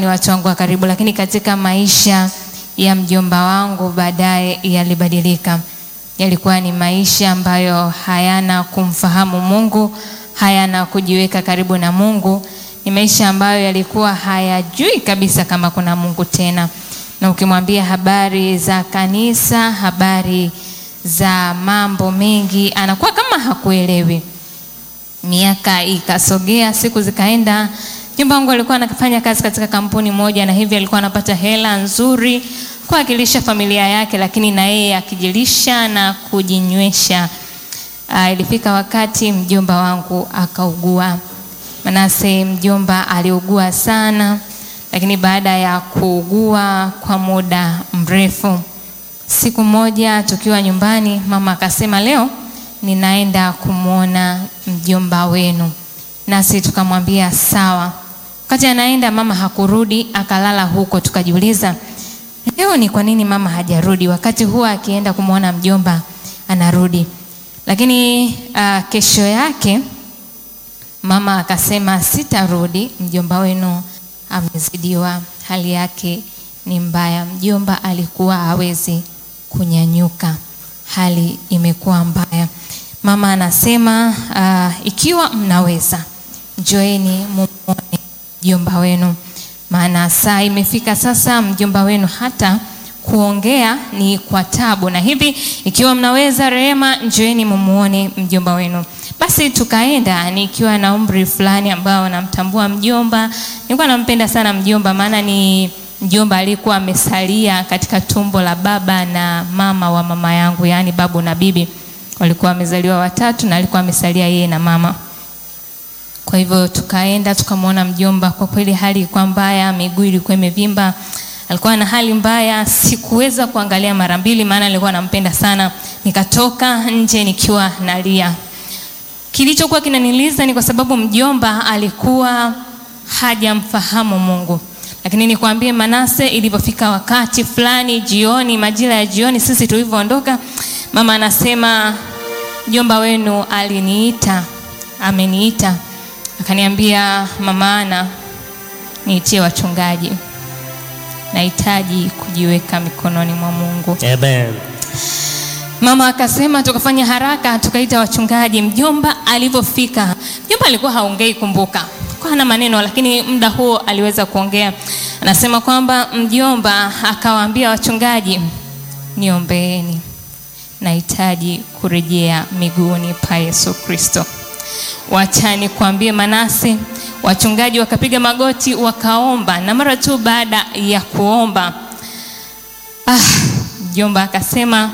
ni watu wangu wa karibu, lakini katika maisha ya mjomba wangu baadaye yalibadilika. Yalikuwa ni maisha ambayo hayana kumfahamu Mungu, hayana kujiweka karibu na Mungu. Ni maisha ambayo yalikuwa hayajui kabisa kama kuna Mungu tena, na ukimwambia habari za kanisa, habari za mambo mengi, anakuwa kama hakuelewi. Miaka ikasogea, siku zikaenda. Mjomba wangu alikuwa anafanya kazi katika kampuni moja, na hivi alikuwa anapata hela nzuri kwa akilisha familia yake, lakini na yeye akijilisha na kujinywesha. Uh, ilifika wakati mjomba wangu akaugua. Manase mjomba aliugua sana, lakini baada ya kuugua kwa muda mrefu, siku moja tukiwa nyumbani, mama akasema leo ninaenda kumwona mjomba wenu, nasi tukamwambia sawa. Wakati anaenda mama hakurudi, akalala huko. Tukajiuliza leo ni kwa nini mama hajarudi, wakati huwa akienda kumwona mjomba anarudi. Lakini uh, kesho yake mama akasema sitarudi, mjomba wenu amezidiwa, hali yake ni mbaya. Mjomba alikuwa hawezi kunyanyuka, hali imekuwa mbaya. Mama anasema uh, ikiwa mnaweza njoeni mumuone mjomba wenu, maana saa imefika sasa, mjomba wenu hata kuongea ni kwa tabu, na hivi ikiwa mnaweza, Rehema, njoeni mumuone mjomba wenu. Basi tukaenda, nikiwa na umri fulani ambao namtambua mjomba. Nilikuwa nampenda sana mjomba, maana ni mjomba alikuwa amesalia katika tumbo la baba na mama wa mama yangu, yaani babu na bibi walikuwa wamezaliwa watatu, na alikuwa amesalia yeye na mama. Kwa hivyo tukaenda tukamwona mjomba. Kwa kweli hali ilikuwa mbaya, miguu ilikuwa imevimba, alikuwa na hali mbaya. Sikuweza kuangalia mara mbili, maana nilikuwa nampenda sana. Nikatoka nje nikiwa nalia. Kilichokuwa kinaniliza ni kwa sababu mjomba alikuwa hajamfahamu Mungu. Lakini nikwambie Manase, ilipofika wakati fulani jioni, majira ya jioni, sisi tulivyoondoka, mama anasema mjomba wenu aliniita, ameniita akaniambia, mama Ana, niitie wachungaji, nahitaji kujiweka mikononi mwa Mungu. Amen. Mama akasema tukafanya haraka tukaita wachungaji. Mjomba alivyofika, mjomba alikuwa haongei, kumbuka, kwa hana maneno, lakini muda huo aliweza kuongea. Anasema kwamba mjomba akawaambia wachungaji, niombeeni, nahitaji kurejea miguuni pa Yesu Kristo. Wacha nikwambie Manase, wachungaji wakapiga magoti wakaomba, na mara tu baada ya kuomba, ah, mjomba akasema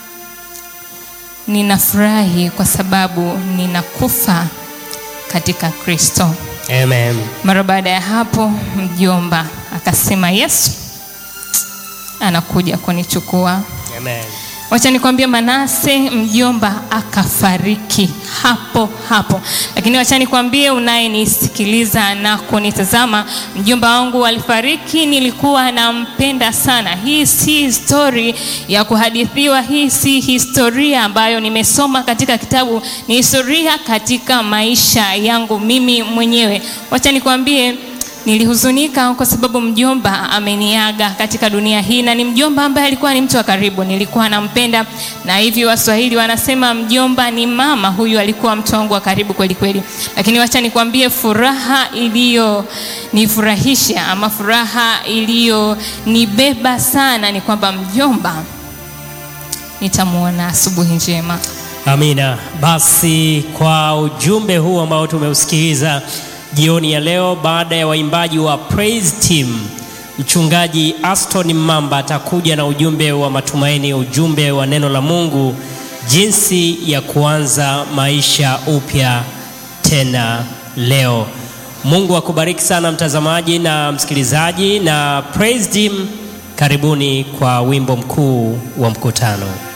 ninafurahi kwa sababu ninakufa katika Kristo. Amen. Mara baada ya hapo, mjomba akasema Yesu anakuja kunichukua. Amen. Wacha nikwambie Manase, mjomba akafariki hapo hapo. Lakini wacha nikwambie unayenisikiliza na kunitazama, mjomba wangu alifariki, nilikuwa nampenda sana. Hii si story ya kuhadithiwa, hii si historia ambayo nimesoma katika kitabu, ni historia katika maisha yangu mimi mwenyewe. Wacha nikwambie nilihuzunika kwa sababu mjomba ameniaga katika dunia hii, na ni mjomba ambaye alikuwa ni mtu wa karibu, nilikuwa nampenda, na hivi Waswahili wanasema mjomba ni mama. Huyu alikuwa mtu wangu wa karibu kweli kweli. Lakini wacha nikwambie, furaha iliyonifurahisha ama furaha iliyonibeba sana ni kwamba mjomba nitamwona asubuhi njema. Amina. Basi kwa ujumbe huu ambao tumeusikiliza jioni ya leo, baada ya waimbaji wa Praise Team, mchungaji Aston Mamba atakuja na ujumbe wa matumaini, ujumbe wa neno la Mungu, jinsi ya kuanza maisha upya tena leo. Mungu akubariki sana mtazamaji na msikilizaji, na Praise Team, karibuni kwa wimbo mkuu wa mkutano.